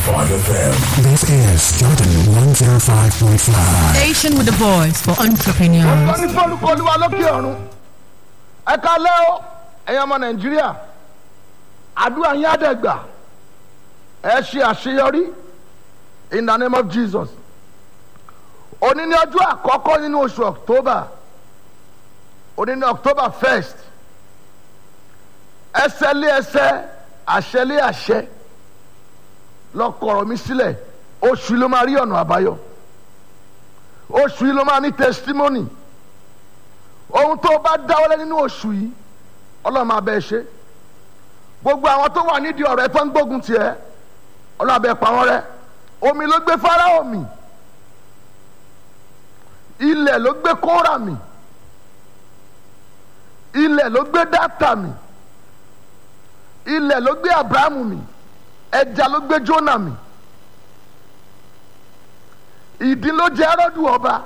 FM. This is Jordan 105.5. Station with a voice for entrepreneurs. ọ̀gbọ́n ní fọ́lùkọ́ olúwa lókè ọ̀run ẹ kalẹ́ o ẹ̀yin ọmọ nàìjíríà àdúrà yín àdẹ́gbà ẹ ṣe àṣeyọrí in the name of jesus òní ní ọjọ́ àkọ́kọ́ nínú oṣù october òní ní october first ẹsẹ̀ lé ẹsẹ̀ àṣẹ lé àṣẹ lọ́kọ̀ọ̀rọ̀ mi sílẹ̀ oṣù yìí ló máa rí ọ̀nà àbáyọ oṣù yìí ló máa ní testimony ohun tó bá dáwọ́lé nínú oṣù yìí ọlọ́run máa bẹ́ẹ̀ ṣe gbogbo àwọn tó wà nídìí ọ̀rẹ́ tó ń gbógun tiẹ̀ ọlọ́run abẹ́ pa wọ́n rẹ́ omi ló gbé fáráò mì ilẹ̀ ló gbé kóra mì ilẹ̀ ló gbé dátà mì ilẹ̀ ló gbé abrahamu mì ẹja ló gbé jónà mì ìdí ló jẹ́ ẹrọ́dù ọba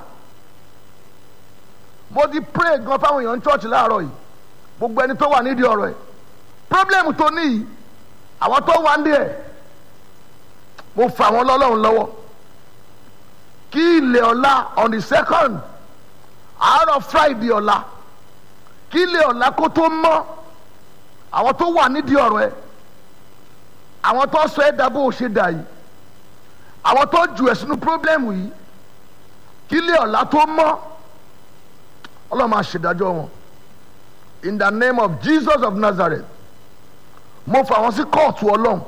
mo ti pray gan fáwọn èèyàn ní church láàárọ̀ yìí gbogbo ẹni tó wà nídìí ọ̀rọ̀ ẹ̀ problem tó ní yìí àwọn tó wà nídìí ẹ̀ mo fà wọ́n lọ́lọ́run lọ́wọ́ kí ilẹ̀ ọ̀la on the second àárọ̀ friday ọ̀la kí ilẹ̀ ọ̀la kó tó mọ́ àwọn tó wà nídìí ọ̀rọ̀ ẹ̀ àwọn tó sọ ẹ̀ dà bó o ṣe dà yìí àwọn tó jù ẹ̀ sínú problem yìí kí ilẹ̀ ọ̀la tó mọ́ ọlọ́run máa ṣèdájọ́ wọn in the name of jesus of nazareth mo fà wọn sí kóòtù ọlọ́run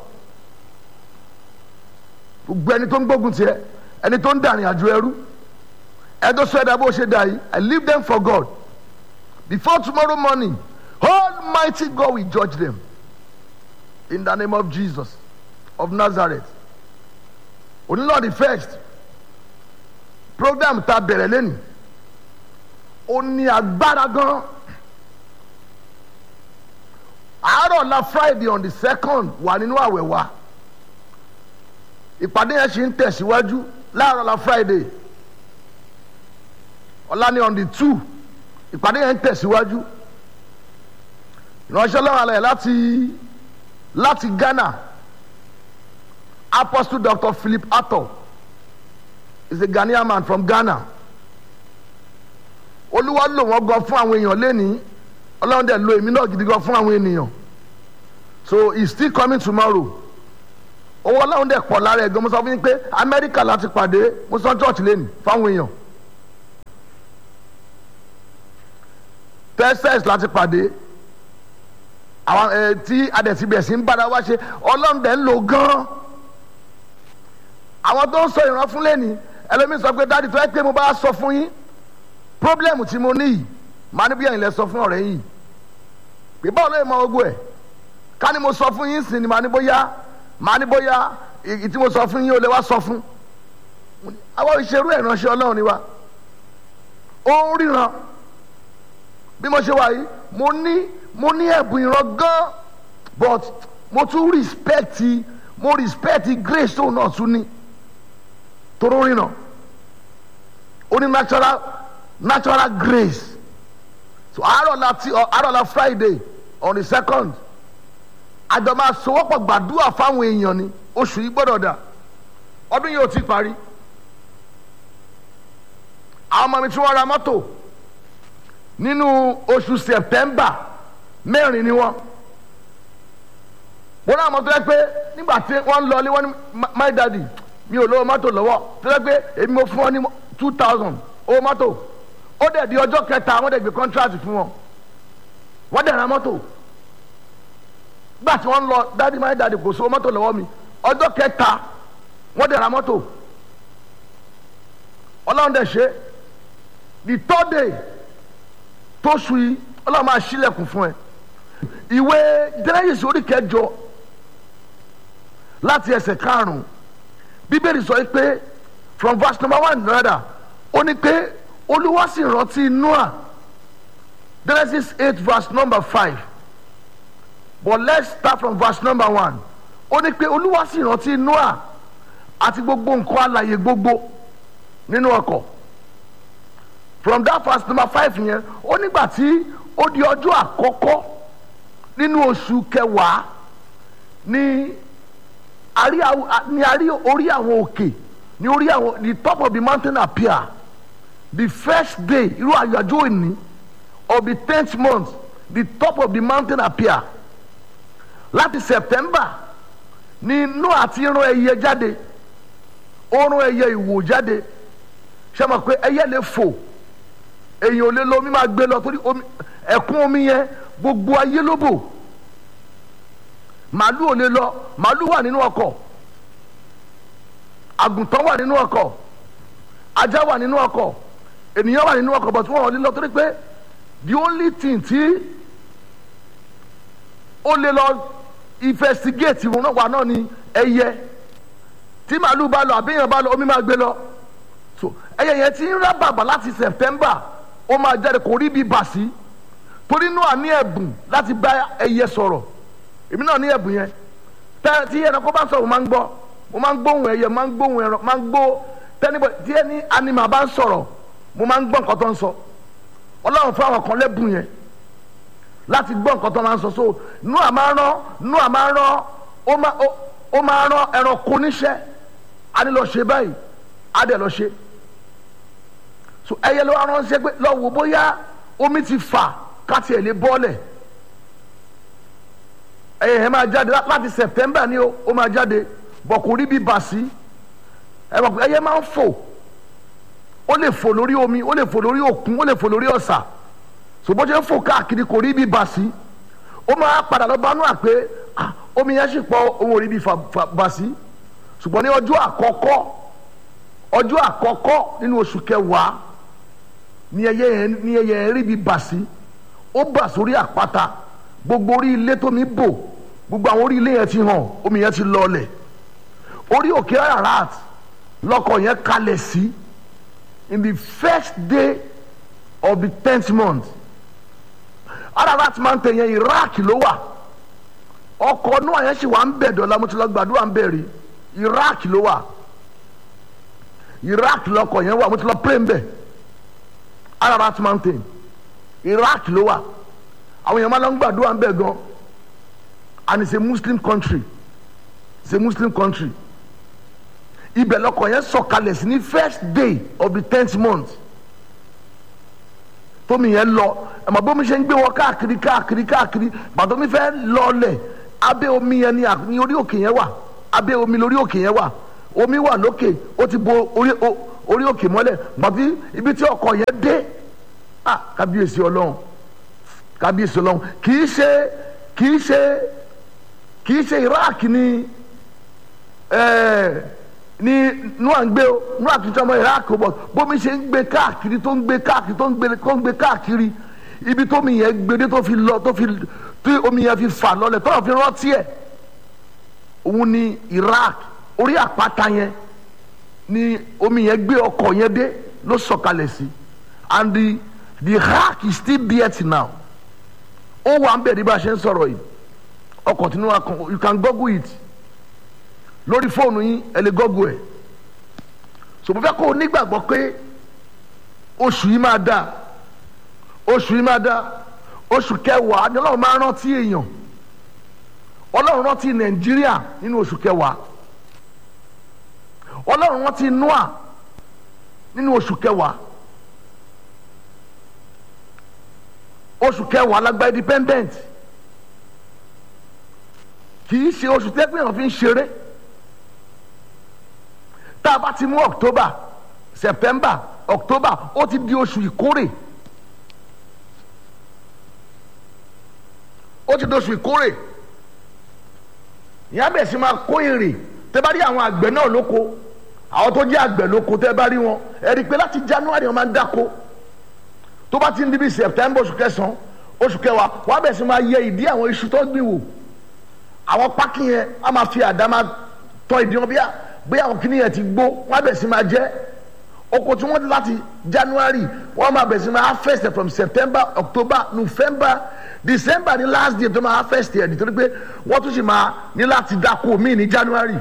gbogbo ẹni tó ń gbógun tiẹ ẹni tó ń dàrin àjò ẹrú ẹni tó sọ ẹ̀dá bó ṣe dà yìí i leave them for god before tomorrow morning almighty god will judge them in the name of jesus of nazareth onílọ́ọ̀dì first program ta bẹ̀rẹ̀ lẹ́nu ó ní agbára gan àárọ̀ la friday on the second wà nínú àwẹ̀ wa ìpàdé yẹn ṣì ń tẹ̀síwájú láàárọ̀ la friday ọ̀la ni on the two ìpàdé yẹn ń tẹ̀síwájú ìránṣẹ́ lọ́wọ́ alẹ́ láti láti ghana apostle dr philip ato is a ghanaian man from ghana olúwa lò wọ́n gan fún àwọn èèyàn lẹ́nìí ọlọ́run dẹ̀ lo èmi náà gidi gan fún àwọn ènìyàn so he still coming tomorrow owó ọlọ́run dẹ̀ pọ̀ lára ẹ̀ gan mo sọ fún yín pé amẹ́ríkà láti pàdé mo sọ church lẹ́nìí fáwọn èèyàn texas láti pàdé àwọn ẹ tí adẹ̀síbẹ̀ sí ń bára wá ṣe ọlọ́run dẹ̀ ń lò gan àwọn tó ń sọ ìran fún lẹ́nìí ẹlẹ́mìí sọ pé dáàdi tó ẹ pé mo bá sọ fún yín problem tí mo ní yìí màá ní bí ẹ̀yin lẹ sọ fún ọ̀rẹ́ yìí pé báwo ló yẹ mọ ogun ẹ̀ ká ní mo sọ fún yín sí ni màá ní bóyá màá ní bóyá èyí tí mo sọ fún yín ó lè wá sọ fún àwọn ìṣerú ẹ̀ ránṣẹ́ ọlọ́run ni wa ó ń ríran bí mo ṣe wà yìí mo ní mo ní ẹ̀bùn ìran gan but mo tún respect mo respect grace tó náà tún ní toró ríran ó ní natural natural grace so àárọ̀ la ti àárọ̀ la friday on the second àjọ máa sowọ́pọ̀ gbàdúrà fáwọn èèyàn ni oṣù yìí gbọ́dọ̀ dà ọdún yìí ò ti parí àwọn ọmọ mi tí wọ́n ra mọ́tò nínú oṣù september mẹ́rin ni wọ́n wọ́n náà mọ̀ tó yẹ pé nígbà tí wọ́n ń lọ ilé wọ́n ní my daddy mi ò lówó mọ́tò lọ́wọ́ tó yẹ pé èmi mo fún ọ ní two thousand owó mọ́tò ó dẹ̀ di ọjọ́ kẹta wọ́n dẹ̀ gbé contract fún wọn wọ́n dẹ̀ ra mọ́tò gbà tí wọ́n ń lọ dádì máa dádì kò sówó mọ́tò lọ́wọ́ mi ọjọ́ kẹta wọ́n dẹ̀ ra mọ́tò ọlọ́run dẹ̀ ṣe the third day tó su yìí ọlọ́run máa ṣílẹ̀kùn fún ẹ ìwé Genesis orí kẹjọ láti ẹsẹ̀ karùn-ún bíbélì sọ pé from verse number one rather ó ní pé olúwa sì rántí noah genesis eight verse number five but let's start from verse number one ó ní pé olúwa sì rántí noah àti gbogbo nǹkan alààyè gbogbo nínú ọkọ̀ from that verse number five yẹn ó nígbà tí ó di ọjọ́ àkọ́kọ́ nínú oṣù kẹwàá ní a rí àwọn- a- ní a rí orí àwọn òkè ní orí àwọn the top of the mountain appear the first day irú àyájọ́ òní of the tenth month the top of the mountain appear láti september ní noah ti rán ẹyẹ jáde ó rán ẹyẹ ìwò jáde ṣe mọ̀ pé ẹyẹ lè fò èyàn ò lè lọ omi máa gbé lọ torí omi ẹ̀kún omi yẹn gbogbo ayé ló bò màálù ò lè lọ màálù wà nínú ọkọ̀ àgùntàn wà nínú ọkọ̀ ajá wà nínú ọkọ̀ ènìyàn wà nínú ọkọ̀ but wọn ò lè lọ torí pé the only thing tí ó lè lọ investigate wọn náà wà náà ni ẹyẹ tí màálù bá lọ àbíyàn bá lọ omi máa gbé lọ so ẹyẹ yẹn ti ń rá bàbà láti september ó máa jáde kò rí bí bà sí torí Nóà ní ẹ̀bùn láti bá ẹyẹ sọ̀rọ̀ èmi náà ní ẹ̀bùn yẹn tẹ tí ẹranko bá sọ̀rọ̀ mo máa ń gbọ́ mo máa ń gbóhùn ẹyẹ mo máa ń gbóhùn ẹran máa ń gbó tẹnibọ tí ẹni anima bá ń sọ̀rọ̀ mo máa ń gbọ́ nǹkan tó ń sọ ọlọ́run fún àwọn kan lẹ́bùn yẹn láti gbọ́ nǹkan tó máa ń sọ so Nóà máa rán Nóà máa rán ó máa ó- ó máa rán ẹranko níṣẹ́ a ní lọ ṣe báyìí a dẹ̀ lọ ṣe so ẹyẹ ló wá ránṣẹ́ pé lọ wò bóyá omi ti fà káti ẹ̀ lè bọ́ọ̀lẹ̀ ẹyẹ yẹn máa jáde lá- láti September ni ó ó máa jáde bọ̀ kò rí bí bà sí ẹ mọ̀ pé ẹyẹ máa ń fò ó lè fò lórí omi ó lè fò lórí òkun ó lè fò lórí ọ̀sà ṣùgbọ́n ṣe ń fò káàkiri kò rí bí bà sí ó máa padà lọ bá Nóà pé ah, omi yẹn sì pọ̀ òun ò rí bí fà- fà- bà sí ṣùgbọ́n ní ọjọ́ àkọ́kọ́ ọjọ́ àkọ́kọ́ nínú oṣù kẹwàá ní ẹyẹ yẹn ní ẹyẹ yẹn rí bí bà sí ó bà sórí àpáta gbogbo orí ilé tó mi bò gbogbo àwọn orí ilé yẹn ti hàn omi yẹn ti lọlẹ̀ orí òkè Ararat lọkọ̀ yẹn kalẹ̀ sí in the first day of the tenth month Ararat mountain yẹn Iraq ló wà ọkọ̀ Nóà yẹn sì wà ń bẹ̀ dọ̀la mo ti lọ gbàdúrà ń bẹ̀ rí Iraq ló wà Iraq lọkọ̀ yẹn wà mo ti lọ pray ń bẹ̀ Ararat mountain Iraq ló wà àwọn èèyàn máa lọ ń gbàdúrà ń bẹ̀ gan and it's a Muslim country it's a Muslim country ibẹ̀ lọkọ̀ yẹn sọ̀kalẹ̀ sí ní first day of the tenth month tómi yẹn lọ ẹ̀mọ̀ bómi ṣe ń gbé wọn káàkiri káàkiri káàkiri gbàtọ́ mi fẹ́ lọlẹ̀ abẹ́ omi yẹn ni à- ní orí òkè yẹn wà abẹ́ omi lórí òkè yẹn wà omi wà lókè ó ti bo orí o- orí òkè mọ́lẹ̀ gbàtí ibi tí ọkọ̀ yẹn dé ah kábíyèsí ọlọ́run kábíyèsí ọlọ́run kì í ṣe kì í ṣe kì í ṣe Iraq ni ẹ̀ẹ́ ni nua ń gbé o nua kì í sọmọ Iraq o bọ bómi ṣe ń gbé káàkiri tó ń gbé káàkiri tó ń gbé tó ń gbé káàkiri ibi tómi yẹn gbédé tó fi lọ tó fi tí omi yẹn fi fà lọlẹ̀ tó fi rántí ẹ̀ òun ni Iraq orí àpáta yẹn ni omi yẹn gbé ọkọ̀ yẹn dé ló sọ̀kalẹ̀ sí and the the Iraq is still there till now ó wà ń bẹ̀ ní bá a ṣe ń sọ̀rọ̀ yìí ọkọ̀ tí nua kan you can google it lórí fóònù yín ẹ lè gọ́gù ẹ̀ so mo fẹ́ kó o nígbàgbọ́ pé oṣù yìí máa dáa oṣù yìí máa dáa oṣù kẹwàá ni ọlọ́run máa rántí èèyàn ọlọ́run rántí nàìjíríà nínú oṣù kẹwàá ọlọ́run rántí noah nínú oṣù kẹwàá oṣù kẹwàá lágbá independent kì í ṣe oṣù tẹ́gbẹ̀rún fi ń ṣeré tá a bá ti mú october september october ó ti di oṣù ìkórè ó ti di oṣù ìkórè ìyá bẹ̀ sí máa kó èrè tẹ́ bá rí àwọn àgbẹ̀ náà lóko àwọn tó jẹ́ àgbẹ̀ lóko tẹ́ bá rí wọn ẹ rí i pé láti january wọn máa ń dáko tó bá ti ń di bí september oṣù kẹsàn-án oṣù kẹwàá wọn á bẹ̀ sí máa yẹ ìdí àwọn iṣu tó gbìn wò àwọn pákí yẹn a máa fi àdá máa tọ́ ìdí wọn bíyà bóyá àwọn kìnìún yẹn ti gbó wọn á bẹ̀ sí máa jẹ́ oko tí wọ́n ti láti january wọ́n máa bẹ̀ sí máa harvest from september october november december ní last day tó máa harvest ẹ̀ nítorí pé wọ́n tún sì máa ní láti dáko míì ní january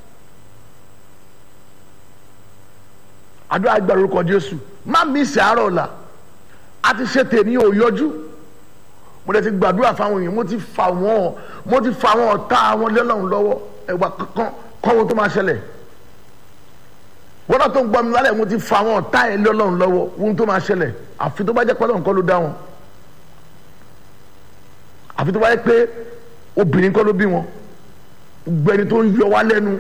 àdúrà gba orúkọ jésù má mísì àárọ̀ ọ̀la a ti ṣe tèmi ò yọjú mo lè ti gbàdúrà fáwọn èèyàn mo ti fà wọ́n mo ti fà wọ́n ọ̀tá wọn lọ́lọ́run lọ́wọ́ ẹ̀wà kankan kọ́wọ́ tó máa ṣẹlẹ̀ wọ́n náà tó ń gbọ́ mi lálẹ́ mo ti fa àwọn ọ̀tá ẹ̀ lé ọlọ́run lọ́wọ́ ohun tó máa ṣẹlẹ̀ àfi tó bá jẹ́ pé ọlọ́run kọ́ ló dá wọn àfi tó bá jẹ́ pé obìnrin kọ́ ló bí wọn gbogbo ẹni tó ń yọ wá lẹ́nu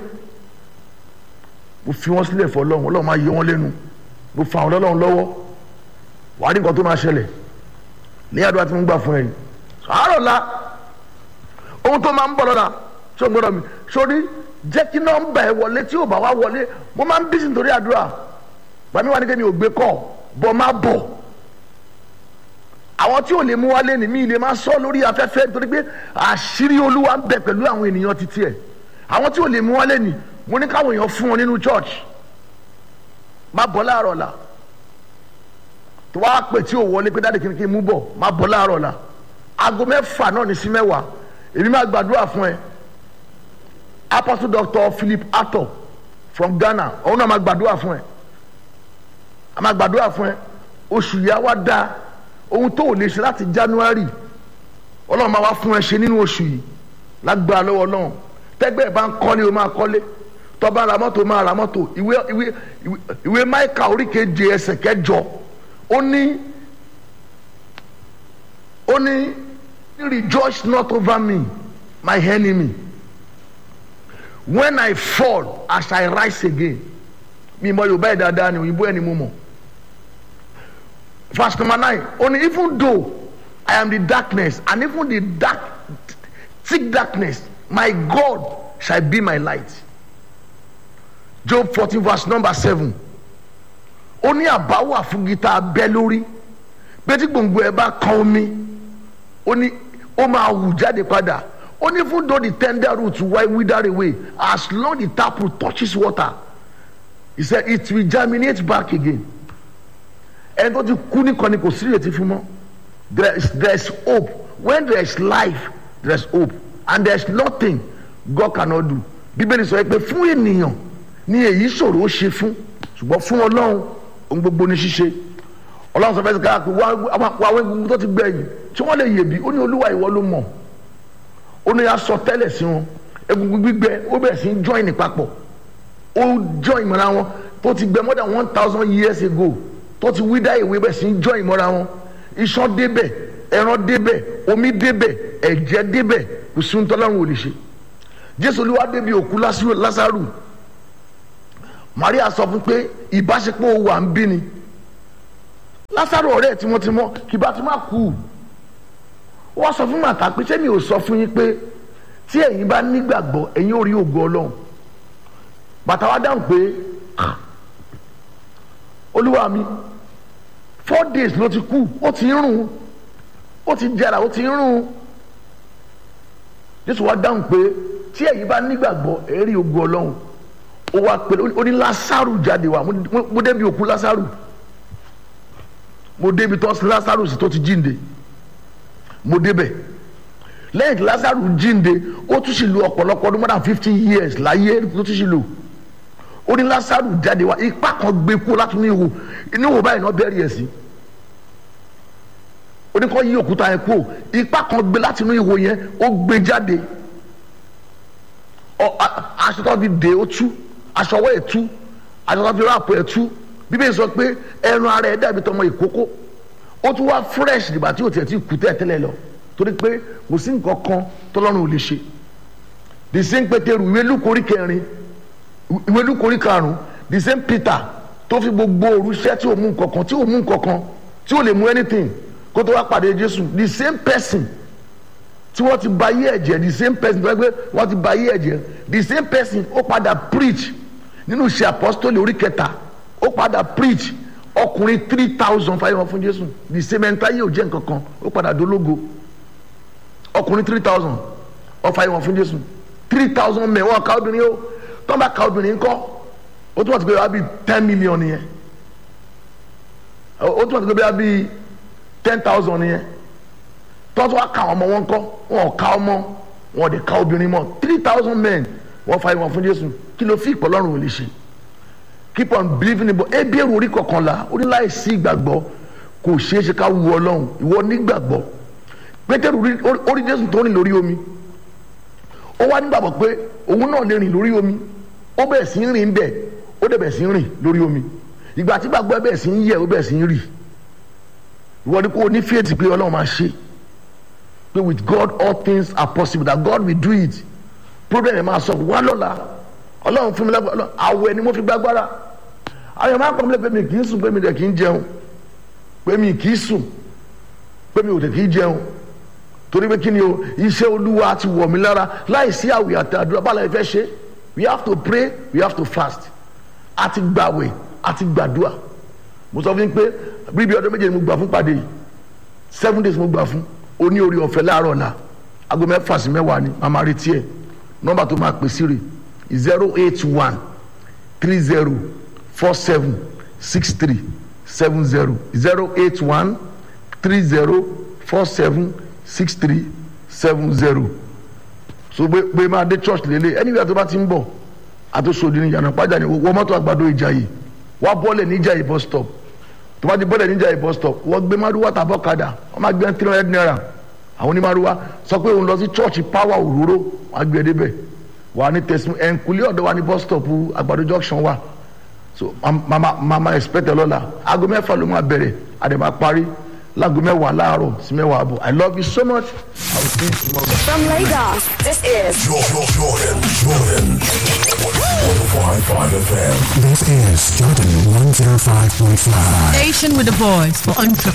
mo fi wọn sílẹ̀ fọ́ ọlọ́run ọlọ́run máa yọ wọn lẹ́nu mo fa àwọn ọlọ́run lọ́wọ́ wàá rí nǹkan tó máa ṣẹlẹ̀ ní àdúrà tí mo gbà fún ẹ yìí àárọ̀ la ohun tó máa ń bọ̀ lọ́la ṣé o gbọ́dọ̀ mi sórí jẹ́ kí nọ́mbà ẹ wọlé tí ò bá wá wọlé mo máa ń bí sí nítorí àdúrà gbàmí wà ní kí mi ò gbé kọ́ bọ́ má bọ̀ àwọn tí ò lè mú wálé ní mi lè máa sọ lórí afẹ́fẹ́ nítorí pé àṣírí olúwa ń bẹ pẹ̀lú àwọn ènìyàn títí ẹ̀ àwọn tí ò lè mú wálé ní mo ní káwọn èèyàn fún wọn nínú church má bọ̀ láàárọ̀ la tó wá pè tí ò wọlé pé dáàdì kìnnìkì mú bọ̀ má bọ̀ láàárọ̀ la aago mẹ́fà náà ní sí mẹ́wàá èmi máa gbàdúrà fún ẹ apostle doctor philip ato from ghana òun náà máa gbàdúrà fún ẹ a máa gbàdúrà fún ẹ oṣù yìí á wá dáa ohun tó ò lè ṣe láti january ọlọ́run máa wá fún ẹ ṣe nínú oṣù yìí lágbára lọ́wọ́ ọlọ́run tẹ́gbẹ́ ẹ̀ bá ń kọ́lé o máa kọ́lé tó bá ra mọ́tò o máa ra mọ́tò ìwé ìwé ìwé máìkà oríkeje ẹsẹ̀ kẹjọ ó ní ó ní rejoice not over me my enemy when i fall i shall rise again mi mọ yorùbá ẹ̀ dáadáa ni òyìnbó ẹ̀ ni mo mọ̀ verse number nine only even though i am the darkness and even the dark thick darkness my god shall be my light job fourteen verse number seven ó ní àbáwà fún gita abẹ́ lórí pé tí gbòǹgbò ẹ bá kan omi ó ní ó máa hù jáde padà ó ní even though the tender root will wither away as long the taproot touches water he said it will germinate back again ẹni tó ti kú nìkan ni kò sí ìrètí fún mọ́ there is there is hope when there is life there is hope and there is nothing God cannot do bíbélì sọ pé fún ènìyàn ní èyí ṣòro ó ṣe fún ṣùgbọ́n fún ọlọ́run ohun gbogbo ní ṣíṣe ọlọ́run sọ fẹ́ sọ pé wá wá egungun tó ti gbẹ̀yìn tí wọ́n lè yèbí ó ní olúwa ìwọ ló mọ̀ ó ní aṣọ tẹ́lẹ̀ sí wọn egungun gbígbẹ ó bẹ̀rẹ̀ sí í join papọ̀ ó join mọ́ra wọn tó ti gbẹ more than one thousand years ago tó ti wí dá ìwé bẹ̀ sí í join mọ́ra wọn iṣan débẹ̀ ẹran débẹ̀ omi débẹ̀ ẹ̀jẹ̀ débẹ̀ kò sí ohun tọ́lọ́run ò lè ṣe jésù olúwa débi òkú lásàrù maria sọ fún pé ìbáṣepọ̀ wà ń bí ni lásàrù ọ̀rẹ́ tímọ́tímọ́ kì bá ti má kú wọ́n sọ fún màtá pé ṣé mi ò sọ fún yín pé tí ẹ̀yin bá nígbàgbọ́ ẹ̀yin ò rí ògo ọlọ́run bàtà wa dáhùn pé olúwa mi four days ló ti kú ó ti ń rùn ó ti jẹrà ó ti ń rùn jésù wa dáhùn pé tí ẹ̀yin bá nígbàgbọ́ ẹ̀ rí ògo ọlọ́run ó wá pẹ̀lú ó ní lásàrù jáde wá mo débi òkú lásàrù mo débi tó lásàrù sí tó ti jíǹde mo débẹ̀ lẹ́yìn tí lásàrù jíǹde ó tún sì lu ọ̀pọ̀lọpọ̀ ọdún more than fifty years láyé ló tún sì lò ó ní lásàrù jáde wá ipá kan gbé kú láti inú ihò inú ihò báyìí náà bẹ́ẹ̀rì ẹ̀ sí ó ní kó yí òkúta yẹn kú ipá kan gbé láti inú ihò yẹn ó gbé jáde aṣọ tó fi dè ó tú aṣọ ọwọ́ ẹ̀ tú aṣọ tó fi ráàpù ẹ̀ tú bíbélì sọ pé ẹran ara ẹ̀ dàbí tọmọ ìkókó ó tún wá fresh nígbà tí o tiẹ̀ ti kú tẹ́ tẹ́lẹ̀ lọ torí pé kò sí nǹkan kan tọ́lọ́run ò lè ṣe the same pétérù ìwé lúkorí kẹrin ìwé lúkorí karùn the same peter tó fi gbogbo òru iṣẹ́ tí ò mú nǹkan kan tí ò mú nǹkan kan tí ò lè mú anything kó tó wá pàdé jésù the same person tí wọ́n ti ba yé ẹ̀jẹ̀ the same person tó wá gbé wọ́n ti ba yé ẹ̀jẹ̀ the same person ó padà preach nínú iṣẹ́ apostoli orí kẹta ó padà preach ọkùnrin three thousand five hundred fún jésù the same ẹni táyé ò jẹ́ nǹkan kan ó padà dológo ọkùnrin three thousand ọ five hundred fún jésù three thousand mẹ́ wọ́n ká obìnrin ó tọ́ bá ká obìnrin kọ́ ó túmọ̀ sí pé wá bí ten million nìyẹn ó túmọ̀ sí pé wá bí ten thousand nìyẹn tọ́tọ́ wá ká ọmọ wọn kọ́ wọn ò ká ọmọ wọn ò dé ká obìnrin mọ́ three thousand men wọ́n five hundred fún jésù kí ló fi ìpọ́lọ́run ò lè ṣe keep on believing in God ebi èrò orí kọkànlá ó ní láì sí ìgbàgbọ́ kò ṣeé ṣe ká wu ọlọ́run ìwọ nígbàgbọ́ pétérù orí jésù tó rìn lórí omi ó wá nígbàgbọ́ pé òun náà lè rìn lórí omi ó bẹ̀rẹ̀ sí ń rìn bẹ́ẹ̀ ó dẹ̀ bẹ̀rẹ̀ sí ń rìn lórí omi ìgbà tí gbàgbọ́ ẹ bẹ̀rẹ̀ sí ń yẹ ó bẹ̀rẹ̀ sí ń rì ìwọ ni kò ní fíètì pé ọlọ́run máa ṣe pé with God all things are possible that God will do it problem ẹ̀ máa sọ wá lọ́la ọlọ́run fún mi lágbára àwẹ̀ ni mo fi gbàgbára àwọn máa ń pọ̀ mílẹ̀ pé mi kì í sùn pé mi dẹ̀ kì í jẹun pé mi kì í sùn pé mi ò dẹ̀ kì í jẹun torí pé kí ni o iṣẹ́ olúwa ti wọ̀ mí lára láìsí àwẹ̀ àti àdúrà bá la fẹ́ ṣe we have to pray we have to fast àti gbàwẹ̀ àti gbàdúrà mo sọ fún yín pé bíbí ọdún méje ni mo gbà fún pàdé yìí seven days mo gbà fún oní orí ọ̀fẹ́ láàárọ̀ ọ̀la aago mẹ́fà sí mẹ́wàá ni màmá retí ẹ̀ nọ́mbà tó máa pè sí rè zero eight one three zero four seven six three seven zero zero eight one three zero four seven six three seven zero so pé pé máa dé church lélẹ̀ anywhere tó bá ti ń bọ̀ àtúnṣòdì ní ìyànà pàjá ni wọ́n mọ́tò àgbàdo ìjàyè wá bọ́ọ̀lẹ̀ ní ìjàyè bus stop tó bá ti bọ́ọ̀lẹ̀ ní ìjàyè bus stop wọ́n gbé márùwá tàbọ̀ kadà wọ́n máa gbé three hundred naira àwọn onímárùwá sọ pé òun lọ sí church power òróró wọ́n á gbé ẹ débẹ̀ wà ní tẹsán ẹnkúlé ọ̀dọ̀ wa ní bus stop àgbàdo junction wa so mama mama expect ẹ lọ́la aago mẹ́fà ló máa bẹ̀rẹ̀ àdèmà parí láago mẹ́wàá láàárọ̀ sí mẹ́wàá àbọ̀ i love you so much i will see you tomorrow. From Lagos, this is Jordan, Jordan, Jordan. 105.5 FM. This is Jordan 105.5. Station with a voice for entrepreneurs.